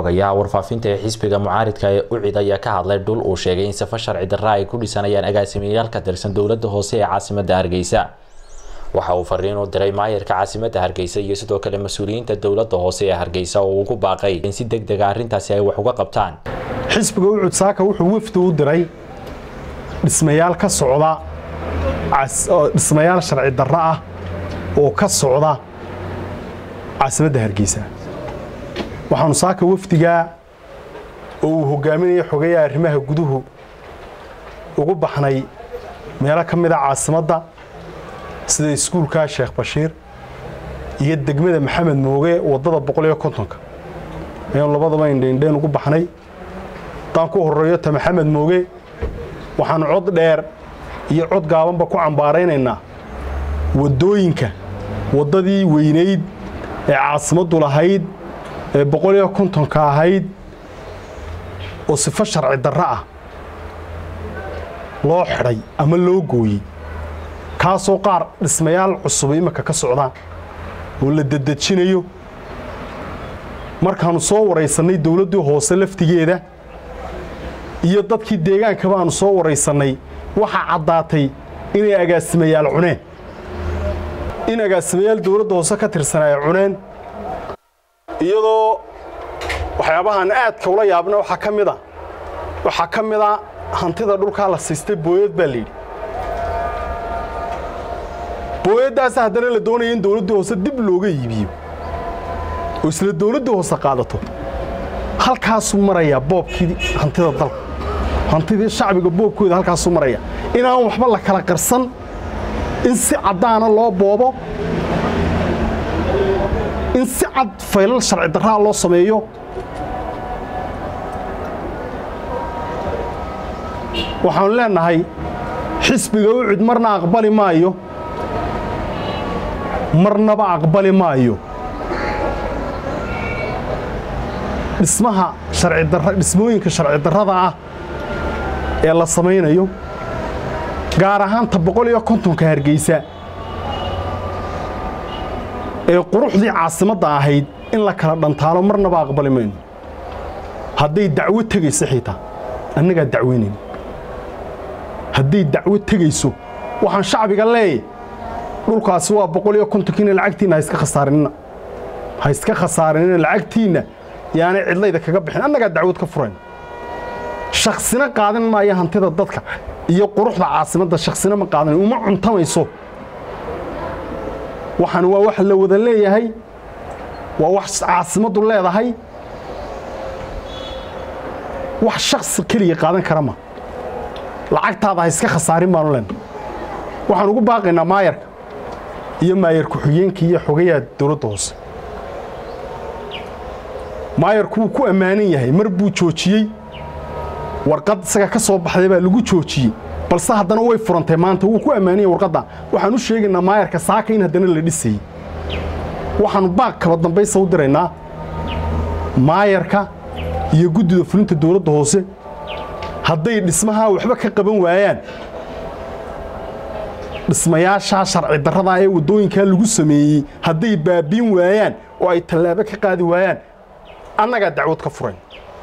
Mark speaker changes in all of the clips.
Speaker 1: xogayaha warfaafinta ee xisbiga mucaaridka ee ucid ayaa ka hadlay dhul uu sheegay in safo sharci darra ay ku dhisanayaan agaasimayaal ka tirsan dowladda hoose ee caasimadda hargeysa waxa uu fariin u diray maayarka caasimadda hargeysa iyo sidoo kale mas-uuliyiinta dowladda hoose ee hargeysa oo ugu baaqay in si deg dega arrintaasi ay wax uga qabtaan
Speaker 2: xisbiga ucud saaka wuxuu wafdi u diray dhismayaal ka socda dhismayaal sharci darro ah oo ka socda caasimadda hargeysa waxaanu saaka wafdigaa oo uu hogaaminaya xogeeyaha arrimaha guduhu ugu baxnay meelo ka mid a caasimadda sida iskuulka sheekh bashiir iyo degmada maxamed mooge waddada boqoliyo kontonka ayaanu labadaba indheindheen ugu baxnay haddaan ku horreeyo ta maxamed mooge waxaanu cod dheer iyo cod gaabanba ku cambaaraynaynaa waddooyinka waddadii weynayd ee caasimaddu lahayd ee boqoliyo kontonka ahayd oo sifo sharci darro ah loo xidhay ama loo gooyey kaasoo qaar dhismayaal cusub iminka ka socdaan oo la dedejinayo markaannu soo waraysannay dowladdii hoose laftigeeda iyo dadkii deegaanka baannu soo waraysannay waxaa caddaatay inay agaasimayaal cuneen in agaasimayaal dowladda hoose ka tirsan ay cuneen iyadoo waxyaabahaan aadka ula yaabna waxaa ka mid a waxaa ka mid a hantida dhulkaa la siistay booyad baa layidhi booyaddaasa haddana la doonaya in dowladdii hoose dib looga iibiyo oo isla dowladdii hoose qaadato halkaasuu marayaa boobkii hantida dalka hantidii shacbiga boobkooda halkaasuu maraya inaan waxba la kala qarsan in si caddaana loo boobo in si cad faylal sharci darraa loo sameeyo waxaanu leennahay xisbiga ucud marna aqbali maayo marnaba aqbali maayo dhismaha dhismooyinka sharci darrada ah ee la samaynayo gaar ahaanta boqol iyo kontonka hargeysa ee quruxdii caasimadda ahayd in la kala dhantaalo marnaba aqbali mayno hadday dacwo tegayso xitaa annagaa dacweynayn hadday dacwo tegayso waxaan shacbiga leeyahy dhulkaasi waa boqol iyo kontonkiina lacagtiinna ha iska khasaarinina ha iska khasaarinina lacagtiinna yaanay cidlayda kaga bixin annagaa dacwad ka furayn shaksina qaadan maayo hantida dadka iyo quruxda caasimadda shaksina ma qaadan uma cuntamayso waxaan waa wax la wada leeyahay waa wax caasimaddu leedahay wax shaksi keliya qaadan kara ma lacagtaada ha iska khasaarin baanu leenna waxaan ugu baaqaynaa maayarka iyo maayar ku-xigeenka iyo xogayaha dowladda hoose maayarku wuu ku ammaanan yahay mar buu joojiyey warqad isaga ka soo baxday baa lagu joojiyey balse haddana way furantay maanta wuu ku ammaananyay warqadda waxaan u sheegaynaa maayarka saaka in haddana la dhisayey waxaannu baaq kaba dambaysa u diraynaa maayarka iyo guddida fulinta dowladda hoose hadday dhismahaa waxba ka qaban waayaan dhismayaashaa sharci darradaa ee waddooyinkaa lagu sameeyey hadday baabiin waayaan oo ay tallaabo ka qaadi waayaan annagaa dacwad ka furayn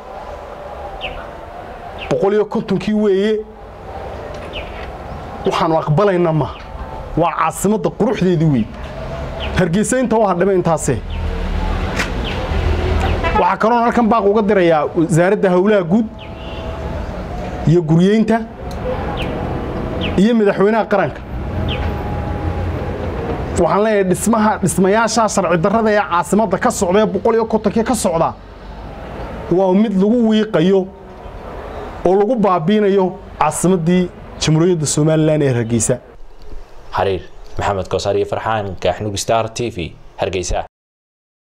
Speaker 2: boqol iyo kontonkii weeye waxaannu aqbalayna maaha waa caasimadda quruxdeedii wey hargeysa inta u hadhima intaasee waxaa kaloon halkan baaq uga dirayaa wasaaradda howlaha guud iyo guryeynta iyo madaxweynaha qaranka waxaan leeyahay dhismaha dhismayaashaa sharci darrada ee caasimadda ka socda ee boqol iyo kontonkii ka socda waa mid lagu wiiqayo oo lagu baabiinayo caasimaddii jamhuuriyadda somalilan ee hargeysa
Speaker 1: xariir maxamed koosar iyo farxaan gaaxnug star t v hargeysa